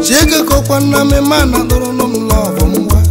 chiege kọkwa nna m ma na dụrụ nụ m lọvụ ngwa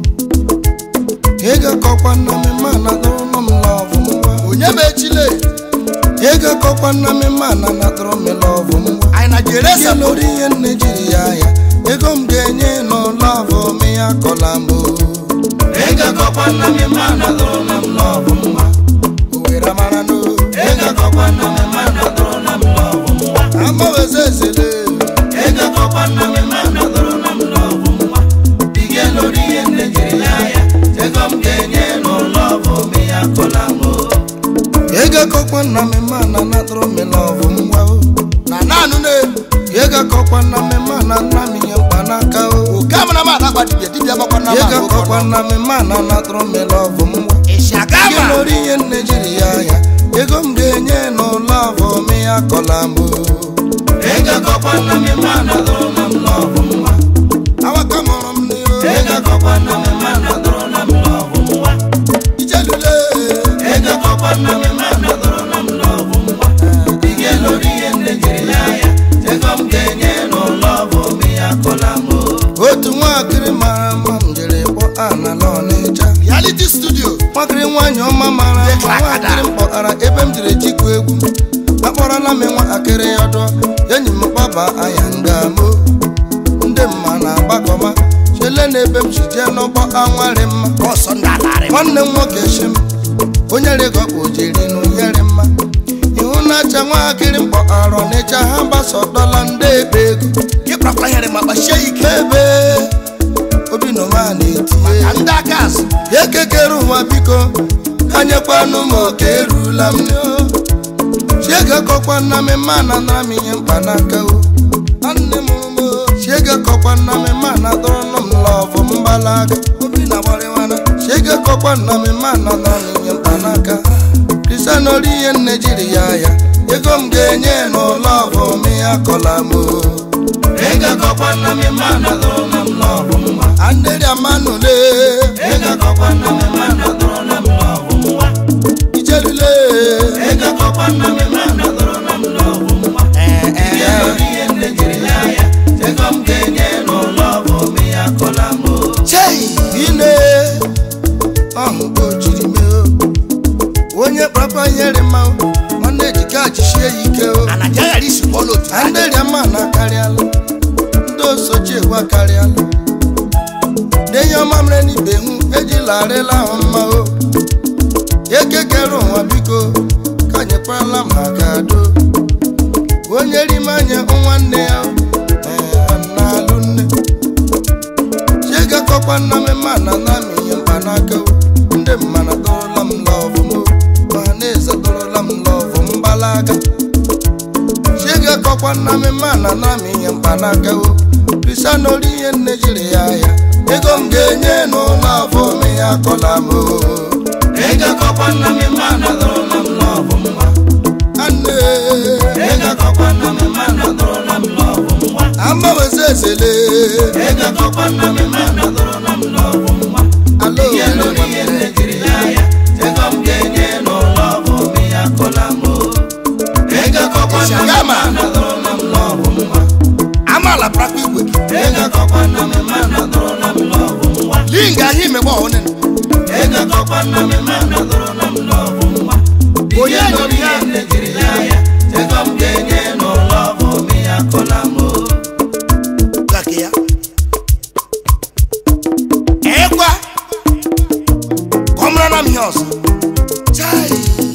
ege kọkwa nna m ma na dụrụ nụ m lọvụ ngwa onye bụ echile ege kọkwa nna m ma na na dụrụ m lọvụ ngwa anyị na jere ihe lụrụ ihe nne jiri ya ya ego m ga-enye n'ụlọvụ m ya kọla m o. ege kọkwa nna m ma na dụrụ nụ m lọvụ ngwa owere mara n'o ege kọkwa nna m ma na dụrụ nụ m lọvụ ngwa amaweze ezele ege kọkwa nna m ma na dụrụ nụ m lọvụ ngwa ihe lụrụ ihe nne jiri ya ya ego m ga-enye n'ụlọvụ m ya kọla m o. ego kọkwa nna m ma na na dụrụ m lọvụ ngwa o na naanụ na-ebu ego kọkwa nna m ma na nna m ihe mkpanaka o oke amara m adakpa dibịa dibịa gbakwa na ego kọkwa nna m ma na na dụrụ m lọvụ ngwa ịsha ihe gama lụrụ ihe nne jiri ya ya ego m ga-enye n'ụlọ avọ m ya kọla m o. ego kọkwa nna m ma na dụrụ na m lọvụ ngwa awaka mụrụ m n'ihu ego kọkwa nna m ma na dụrụ na m lọvụ ngwa ijelule ego kọkwa nna m ma na dụrụ na m lọvụ ngwa ihe lụrụ ihe nne jiri ya ya ego m ga-enye n'ụlọ avọ m ya kọla m o. otu nwaakịrị mara mma m jere kpọ ana n'ọnịcha reality studio nwakịrị nwaanyị ọma mara mma nwaakịrị m kpọtara ebe m jiri jikwa egwu akpọrọla m nwaakịrị ọdọ enyi m kpaba anya ngamo ndị mma na-agbakọma chele na ebe m si jee n'ụgbọ anwarị mma ọsọ ndị alarị nwanne m nwoke shi m onye rịgọkpa ojiri n'ụnyere mma ihu na-acha nwaakịrị m kpọtara ọnịcha ha gbasọdọla ndị ebe ego ịkpakwa nyere ma kpachie ike ebe obi nọma na-etinye ka ndị aka azụ ekekere ụwa biko anyekwanụ m oke erula m chiege kọkwa nna m ma na nara m ihe mkpanaka o nne m ụmụ chiege kọkwa nna m ma na dọrọnụ m lọvụ m gbalaga obi na gbarịwana chiege kọkwa nna m ma na nara m ihe mkpanaka kristian ori ihe nne jiri ya ya ego m ga-enye n'ụlọ ọvụ m ya kọla m o ego kọkwa nna m ma na dọrọnụ m lọvụ m nwa andịrị amanụle ego kọkwa nna m ma na dọrọnụ m lọvụ m nwa ijelule ego kọkwa nna m ma na dọrọnụ m lọvụ m nwa ee ee ihe nne jiri ya ya ego m ga-enye n'ụlọ ọvụ m ya kọla m o chei ine ọhụ ka o jiri mee o onye kpakpa nyere mma o, nwanne jika jisie ya ike o anaja ghara isikwa ọla otu ndị rịama na akarịala ndị osochi egwu akarịala ndị enyi ọma mere n'ibe hụ ejila arịla ahụ mma o ekekere ụwa biko ka nyekwarala maka do onye rime anya nwanne ya o, ee, na-alụ nne chiegakọkwa nna m ma na na m ihe mkpanaka o ndị mmana dọrọla m lọvụ m o ma na-eze dọrọla m lọvụ m gbalaga chiege kọkwa nna m ma na na m ihe mkpanaka o kristian ori ihe nne jiri ya ya ego m ga-enye n'ụlọ afọ m ya kọla m o ego kọkwa nna m ma na dọrọla m lọvụ m nwa anne ego kọkwa nna m ma na dọrọla m lọvụ m nwa amaweze ezele ego kọkwa nna m ma na dọrọla m lọvụ m nwa alo ihe lụrụ ihe nne jiri ya ya ego m ga-enye n'ụlọ afọ m ya kọla m o ego kọkwa nna m ma na dọrọla m lọvụ m nwa amaala prakwa igwe gị ego kọkwa nna m ma na dọrọla m lọvụ m nwa linga ahụ imegbe ọhụrụ ego kọkwa nna m ma na dọrọla m lọvụ m nwa Onye ihe lụrụ ihe nne jiri ya ya ego m ga-enye n'ụlọ afọ m ya kọla m o gake ya ekwa ka ọ mara na m ihe ọzọ chai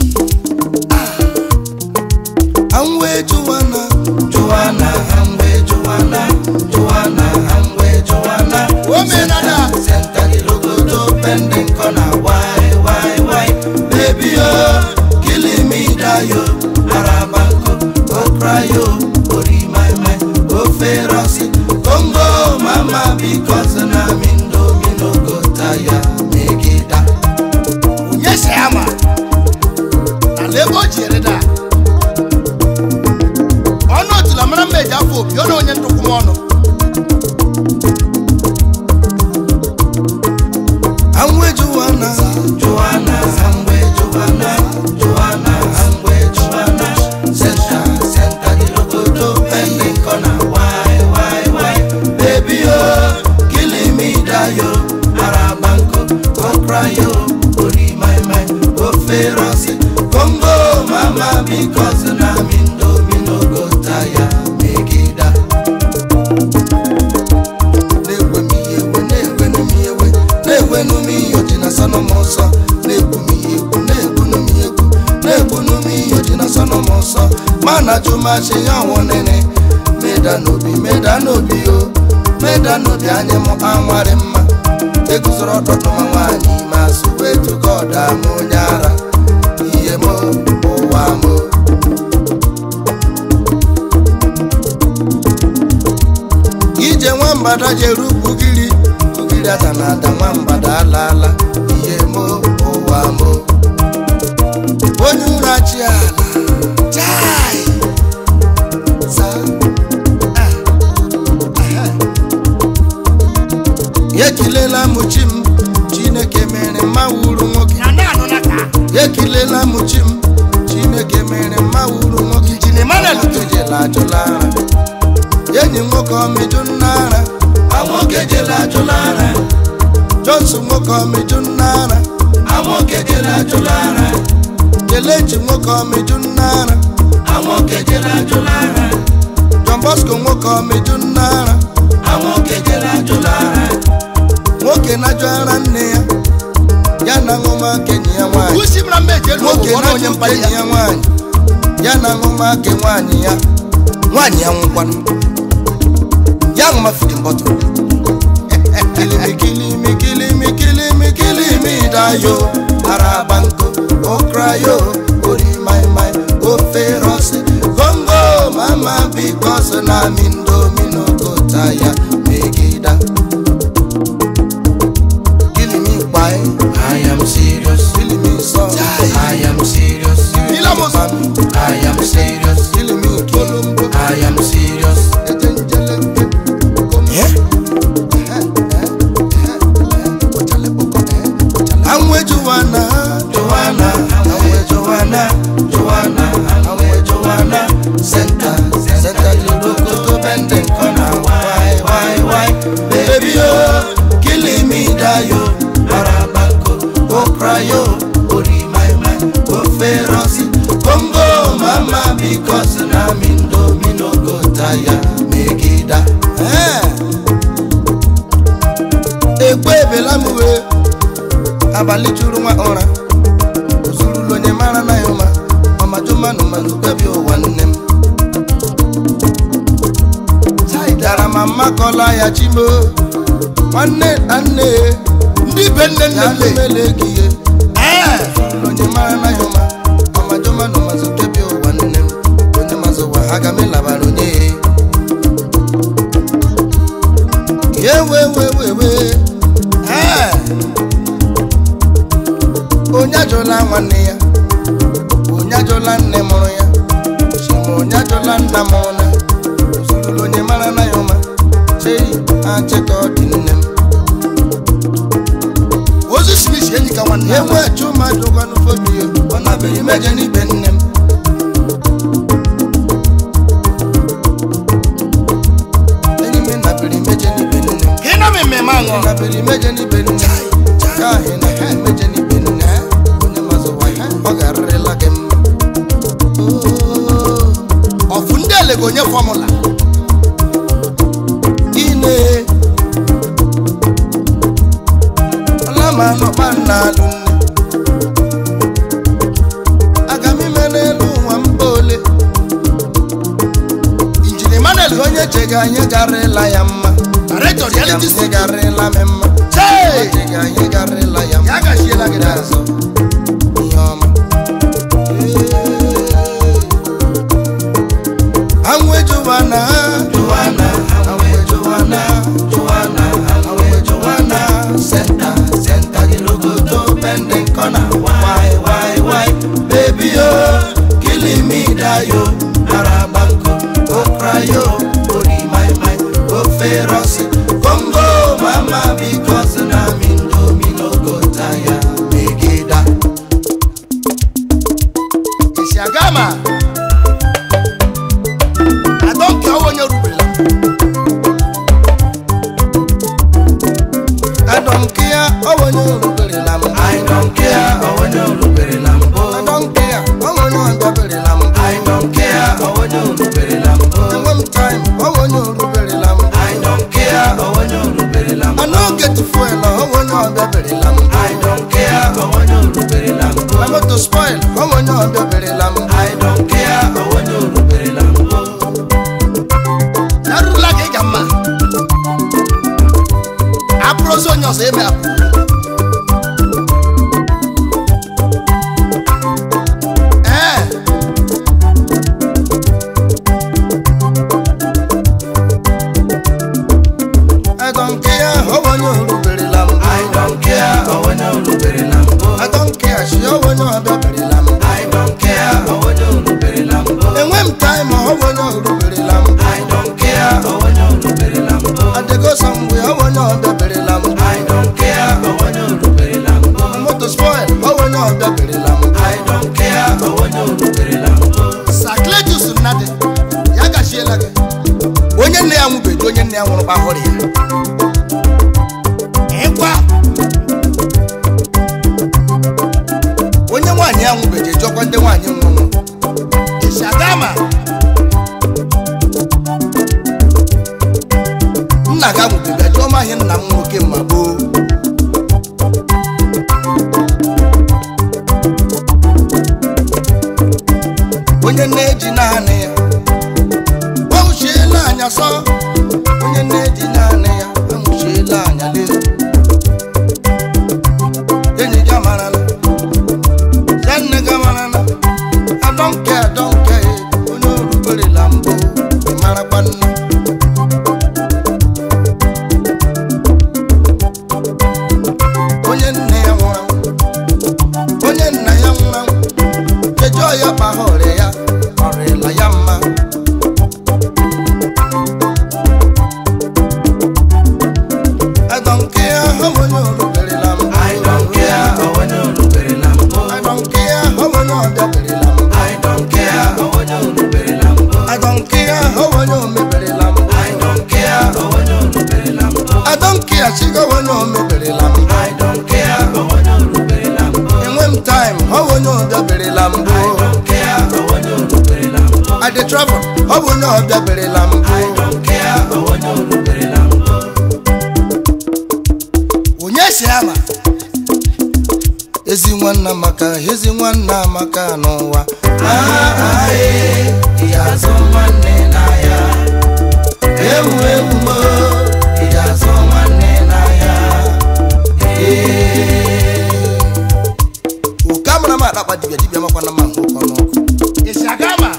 anwe juwana juwana anwe juwana juwana anwe juwana omenala senta gilogodo pending kona wai wai wai baby oh killing me dayo arabanko okrayo ori my mind o ferosi congo mama because na mindo minogo taya megida onye si ya ma na lebe o ji ere da ọnụ otula mara mma eji afọ opi ọ na onye ntụkwụ m ọnụ anwe juwana juwana anwe juwana juwana anwe juwana senta senta gilogodo pending kona wai wai wai masị ya ọnwụ nene meda n'obi meda n'obi o meda n'obi anyị mụ anwarị mma eguzoro ọtụtụ ma nwaanyị ma sụwa etugo ọda m onye ara ihe m ụwa m ije nwambada jere ugiri ugiri ata na ada nwambada alaala ihe m ụwa m onye ụra chi ala chai za ekilela m chi m chineke mere mma wuru nwoke na na-anụ na ka ekilela m chi m chineke mere mma wuru nwoke Injinia Emmanuel nwoke jela ajụla ara enyi nwoke ọmịjụ nna ara nwoke jela ajụla ara johnson nwoke ọmịjụ nna ara nwoke jela ajụla ara kelechi nwoke ọmịjụ nna ara nwoke jela ajụla ara john bosco nwoke ọmịjụ nna ara nwoke jela ajụla ara nwoke na-ajụ ara nne ya ya na ṅụmaka enyi ya nwaanyị usi mara mma eji elu nwoke ụgwọ na onye na-ajụ mkpali enyi ya ya nwaanyị ya na ṅụmaka nwaanyị ya nwaanyị ya nwụkwanụ ya ṅụmafidi mbọtụ kilimi kilimi kilimi kilimi kilimi dayo araba nko okrayo ori mai mai ofe rọsi gongo mama bikos na mindomino kota ya megida kilimi kpai i am serious kilimi sọ i am serious Ilamos. i am serious kilimi kolombo i am serious ejenjele Anwe Joanna, Joanna, Anwe Joanna, Joanna, Anwe Joanna, Center, Center Lokoto bending corner, why, why, why, baby oh, killing me dayo, Arabako, Okrayo, Ori my my, Oferosi, Congo mama because na mindo mino go tire, Megida. Eh. Ekwe ebela m wee abalị juru nwa ụra ozurulu onye mara na ya ụma ọmajumanụ manụ kwebi ụwa nne m dara ma mmakọla ya chimo nwanne na nne ndị be nne nne ya nne lemele gị ihe ee ozurulu onye mara na ya ụma ọmajumanụ mazụ kwebi ụwa nne m onye mazụ ụwa aga m ịlabara onye ya ewewewewe ee onye ajụla nwanne ya onye ajụla nne mụrụ ya chima onye ajụla nna mụrụ na ozurulu onye mara na ya ụma chei achịka ọ dị nne m ozu smith enyi ka nwanne ya enwe chụmadụ gwanụ fobio ọ nabere mejọ n'ibe nne m enyi m nabere mejọ n'ibe nne m ka ị nọ m mmemme aṅụ nabere mejọ n'ibe nne m ka ahị na ha emejọ n'ibe nne m onye mazụ wa ya ọ ga-arịrịla gị mma Oh. ọfụ ndị ele ga-onye fọmụla ine ọlama nọkpa nna alụ nne aga m ime n'elu ụwa mba ole injinia Emmanuel onye chega anyị garịla ya mma director Chega reality m studio garịla m mma chee chega anyị garịla ya mma ya gachiela gị n'azụ azụ ihe ọma anwụ ejuwana juwana anwụ ejuwana juwana anwụ ejuwana senta senta gị logoto pending corner why why why baby yo killing me dayo arabanko okrayo ori my my ofe rosi congo mama because na mindomi no go tire megida esi aga ma adọnke ọwa onye ruberela I don't care, oh when you look at lam. I don't care, oh when you look at lam. I don't care, oh when you look at lam. I don't care, oh when you look at lam. And one time, oh when you look at lam. I don't care, oh when you look at lam. I don't get to foil, oh when you look at lam. I don't care, oh when you look at lam. I'm about to spoil, oh when you look at lam. I don't care, oh when you look at lam. eme apụ ee I don't care how onye oruberela m I don't care onye oruberela mbụ I don't care shi onye ọbịaberela m I don't care onye oruberela mbụ enwe m time ọ onye oruberela m I don't care onye oruberela mbụ adego samgbe ọ onye ọbịaberela m I don't care onye oruberela mbụ moto spoil ọ onye ọbịaberela m I don't care onye oruberela mbụ sakletus nnadị ya gachiela gị onye nne ya nwụbeghị onye nne ya nwụrụ kpahụrụ ya ịkwa onye nwaanyị ya nwụbeghị ejọkwa ndị nwaanyị nwụrụ ishagama nna ga nwụbeghị ajụọ m ahịa nna m nwoke ma gboo onye na-eji naanị ya anwụchiela anya sọ onye na-eji naanị ya anwụchiela anya lee enyi gị amarala ya nne gị amarala adọnke adọnke onye oruberela mbụ ị marakwa nne onye nne ya nwụrụ anwụ onye nna ya nwụrụ anwụ ejọ ya kpagha ọrịa ya ọrịla ya mma adọnke ya ha onye oruberela mbụ I don't care onye oruberela mbụ I don't care how onye ọbịaberela m I don't care onye oruberela mbụ I don't care how onye omeberela m I don't care onye oruberela mbụ I don't care chigo onye omeberela m I don't care onye oruberela mbụ enwe m time how onye ọbịaberela m I don't care onye oruberela mbụ I dey travel ọ bụ onye ọbịaberela m I don't care onye oruberela mbụ onye si ama ezi nwanna maka ezi nwanna maka n'ụwa ị ga-azụ nwanne n'ahịa ewu ewu mo ị ga-azụ nwanne n'ahịa oke amara m akpakpa dibịa dibịa makwana ma nke ụkọ n'ọkụ ishagama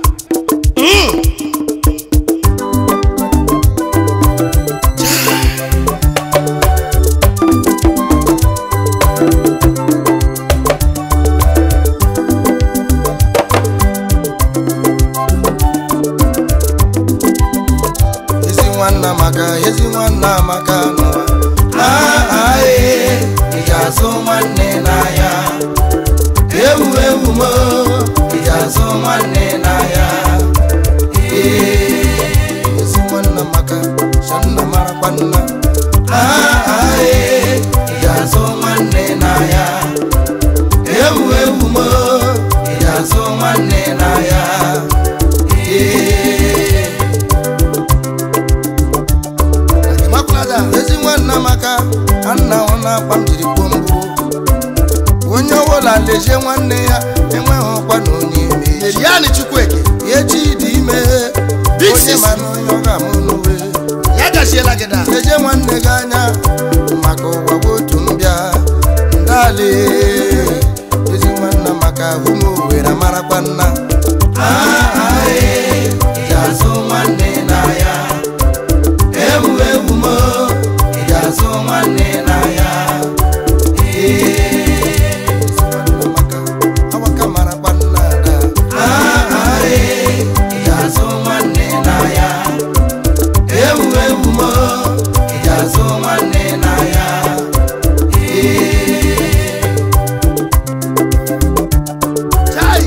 ezi nwanna maka ezi nwanna maka n'ụwa ị ga-azụ nwanne n'ahịa ewu ewu mo ị ga-azụ nwanne n'ahịa ezi nwanna maka shanna marakwa nna ị ga-azụ nwanne n'ahịa ewu ewu mo ị ga-azụ nwanne n'ahịa ịmakwala ezi nwanna maka anna ọ na-akpa m jiri kwuo mbụ onye ọbụla lezie nwanne ya enweghị ọkwa na onye eme echi eriani chukwueke echi dị ime Big onye sis. ma na onye ọ ga-amụ n'uwe ya gachiela gị da lezie nwanne gị anya maka ụwa bụ otu mbịa ndale ezi nwanna maka ahụ m owere marakwa nna ị ga-azụ nwanne n'ahịa ewu ewu mo ị ga-azụ nwanne n'ahịa ezi nwanna maka awaka marakwa nna ada ị ga-azụ nwanne n'ahịa ewu ewu mo ị ga-azụ nwanne n'ahịa chai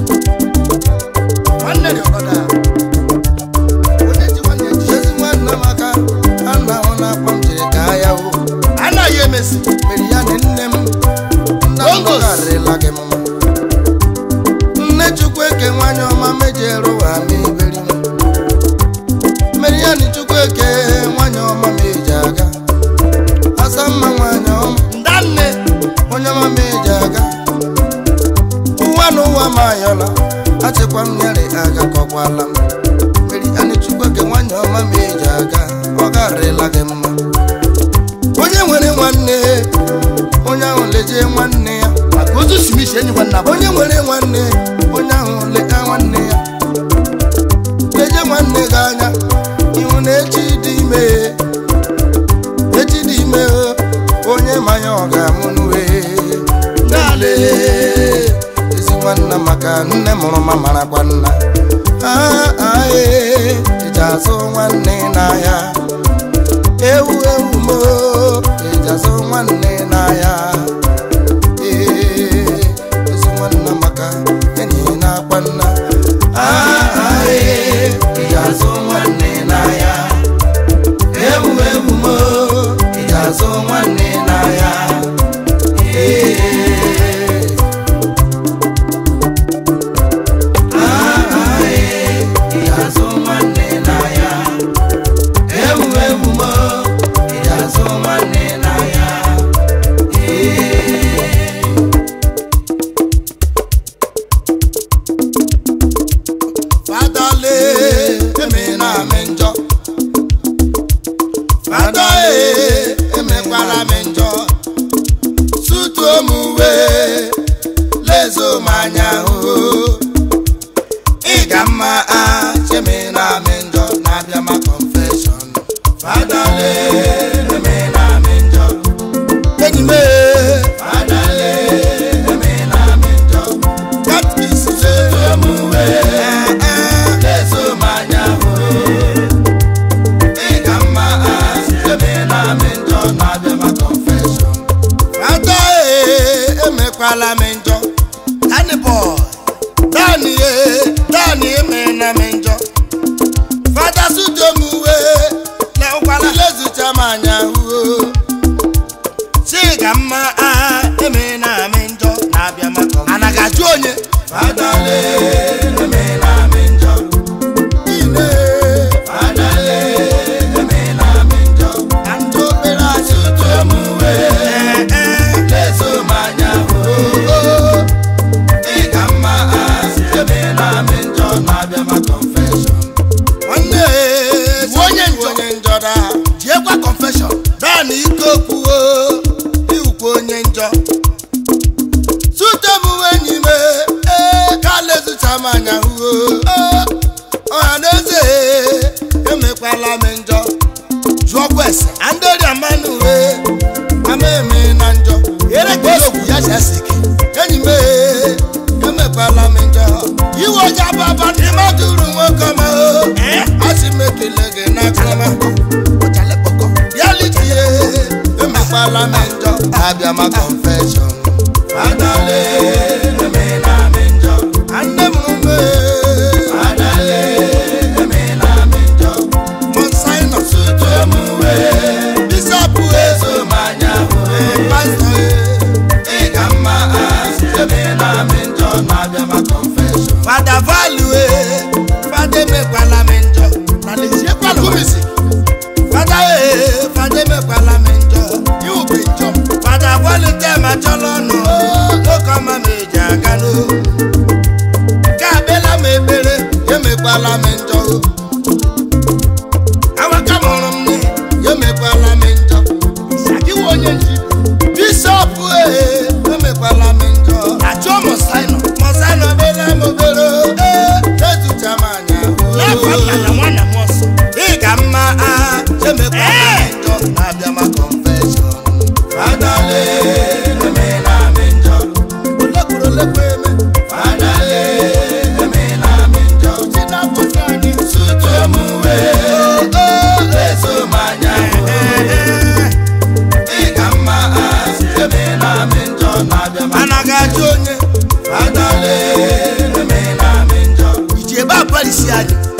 nwanne dị ọgọda onye ji nwanne ji ezi nwanna maka anna ọ na-akpa m jiri gaa ya o anaghị emesi mere ya na nne m nna m Bongos. gọgarịla gị mma nne chukwu eke nwanyị ọma mejere ụwa ma iberi m mere ya na chukwu eke nwanyị ọma meji aga asa mma nwanyị ọma ndanne onye ọma meji aga ụwa na ụwa ma ayọla achịkwa m nyere aga kọkwala m mere ya na chukwu eke nwanyị ọma meji aga ọ garịla gị mma onye nwere nwanne nwanne ya maka ozu simisi enyikwa nna bụ onye nwere nwanne onye ahụ leta nwanne ya leje nwanne gị anya ihu na echi dị ime echi dị ime o, onye manya ọ ga-amụ n'uwe nale ezi nwanna maka nne mụrụ ma marakwa nna Ah, ah, eh, eji azụ nwanne n'ahịa ewu ewu mo eji azụ nwanne n'ahịa ee ezi nwanna maka enyi na-akwa nna Ah, ah, eh, eji azụ nwanne n'ahịa ewu ewu mo eji azụ nwanne n'ahịa ee Ah, ah, eh, eji azụ nwanne n'ahịa ewu ewu mo eji azụ nwanne n'ahịa fadale emena amị njọ fada e emekwala m njọ sutuo m uwe lezo m anya hụ ịga mma a chemena amị njọ na-abịa ma confession fadale emena amị njọ enyi m e, fadale emena amị njọ katkis sutuo m uwe lezo m anya hụ ịga mma a chemena amị njọ na-abịa ma confession fada e emekwala m njọ tani boy dani e dani emena m njọ fada sudo m uwe lezucha m anya huo chiga mma a emena m njọ na-abịa maka anaghị ajụ onye fadale emena m njọ ine fadale emena m njọ ka ndị okpere asị sudo m uwe lezo m anya huo ịga mma asị emena m njọ na-abịa ma confession nwanne Iwu onye njọ. onye njọ da jiekwa confession dani ike okwuo iwukwa onye njọ sutebu enyi m ee ka lezucha m anya huo ọha na eze emekwala m njọ jụọkwa ese andori mmanụ uwe ama eme na njọ ere ka ogwu ya si ese ike enyi m ee emekwala m njọ iwe ọja baba n'ime duru nwoke ọma o asị m ekele gị n'akụrụma ọchalekpọkọ ya litie emekwala m njọ abịa ma confession adale emela m njọ nne m ume adale emela m njọ monsaino sutu emuwe bishọp ezo m anya pastọ ịga mma asị emela m njọ na-abịa ma confession fada value fada emekwala m njọ na leziekwa kumisi fada ee fada emekwala m njọ iwu bụ njọ fada kwalite ma chọrọ ọnụ oke ọma m eji aga n'o ka abịala m ekpere emekwala m njọ awaka mụrụ m nne emekwala m njọ sakiwa onye nji bishọp ee emekwala m njọ ajụọ mọsaino mọsana obere m obere ee ezucha m anya n'afọ nna na nwanna m ọsọ ịga mma a emekwala m njọ na-abịa ma confession fadale emela m njọ olekwuru olekwa eme fadale emela m njọ si n'afọsị anyị sutu m wee lezo m anya ịga mma a emela m njọ na-abịa ma anaghị ajụ onye fadale emela m njọ iji ebe a parisi anyị